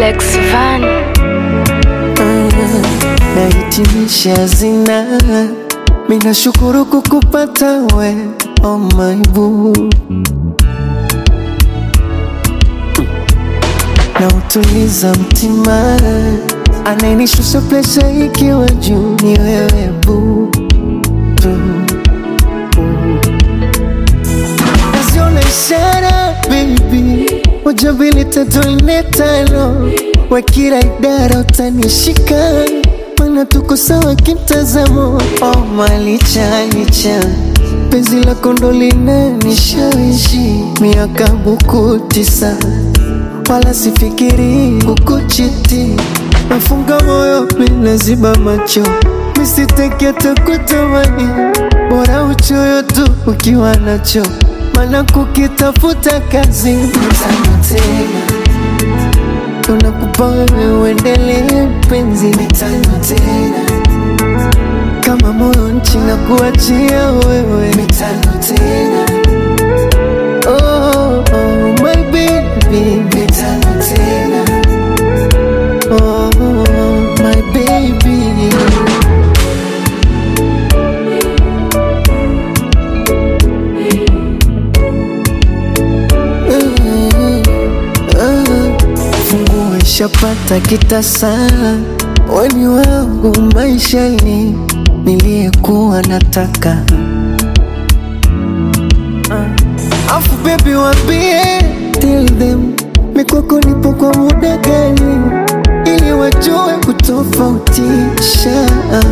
Lex Van. nahitimisha zina mina shukuru kukupata we oh my boo na utuliza mtima anayenishusha presha ikiwa juu ni wewe boo boo. naziona ishara baby moja mbili tatu nne tano wa kila idara utanishika mana tuko sawa kimtazamo oh, malicha licha penzi lako ndo linanishawishi miaka buku tisa wala sifikiri kukuchiti nafunga moyo minaziba macho misiteke takutamani bora uchoyo tu ukiwa nacho mana kukitafuta kazi mtano tena tunakupa wewe uendelee penzi mitano tena kama moyo nchi na kuachia wewe mitano tena oh, oh, my baby mitano tena oh, my baby funguo ishapata kitasa weni wangu maishani niliyekuwa nataka uh. afu bebi wambie tell them mikwako nipo kwa muda gani ili wajue kutofautisha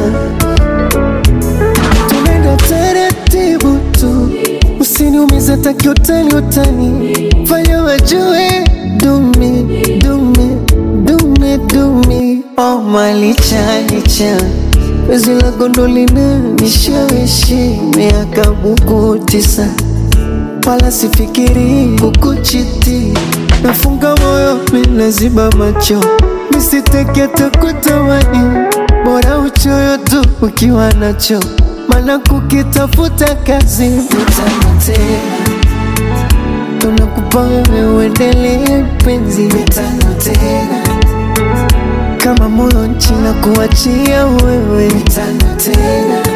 tunaenda taratibu tu usiniumize takiutani utani fanya wajue dumi dumi dumi dumi oh malicha licha wezi la gondolina nishawishi miaka buku tisa wala sifikiri kukuchiti nafunga moyo minaziba macho misiteke takutamani bora uchoyo tu ukiwa nacho mana kukitafuta kazi mitano tena tunakupa wewe uendelee penzi mitano tena kama moyo nchi na kuachia wewe mitano tena